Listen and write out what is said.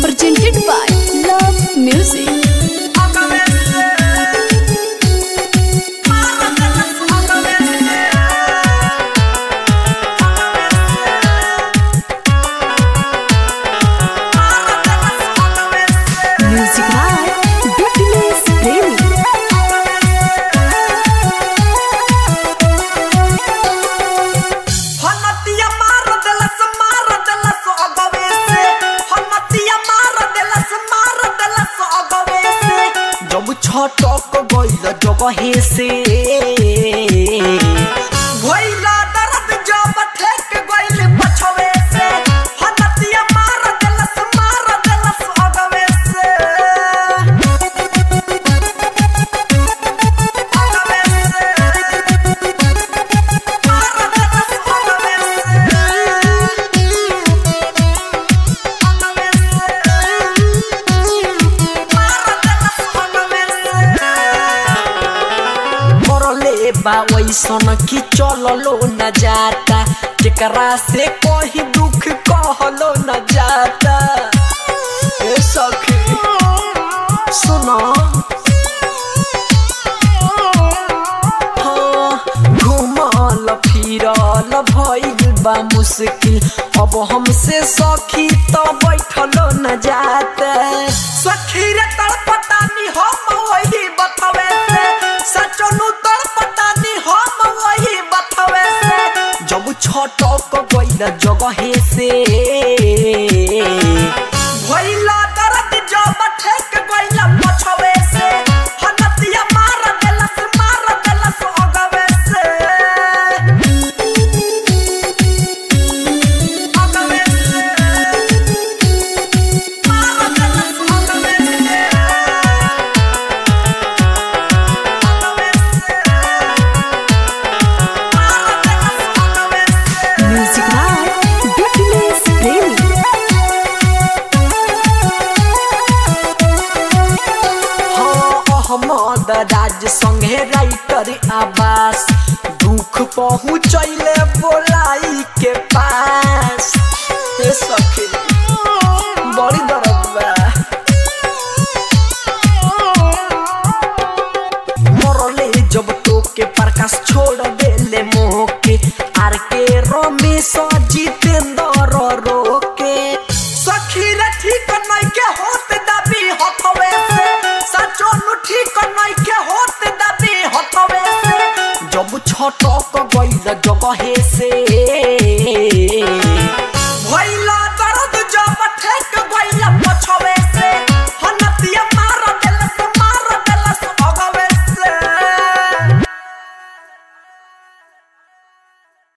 presented by Love Music. Music by Dipinus Premi. हनतिया मार देलस मार देलस अगवे से हनतिया मार देलस मार देलस अगवे से जब छटक गइल जगहे से भइला दर्द जब ठेक गइल पछवे से हनतिया मार देलस मार देलस अगवे से अगवे से मरले बा वैसन की चललो न जाता जेकरा से कोई दुख कहलो न जाता ए सखी सुनो हाँ, घुमल फिरल भइल बा मुश्किल अब हमसे सखी तो बैठलो न जाता सखी रे तड़पटानी हम वही बतवे से सचनु तड़पटानी हम वही बतवे से जब छटक गइल जगहे से भइला दर्द जब ठेक गइल पछवे से हनतिया मार देलस मार देलस अगवे से अगवे से मार देलस अगवे से अगवे से मार देलस अगवे से Music by Dipinus Premi. हाँ अहमद राज संगे राइटर आवास दुख पहुँचैले बोलाई के पास हे सखी बड़ी दर्द बा मरले जब तो के प्रकाश छोड़ देले मोह के आर के रमेश जितेंद्र रोके सखी रे ठीक नहीं के होत दबी हथवे से सचो नु ठीक नहीं के होत दबी हथवे से जब छटक गइल जगहे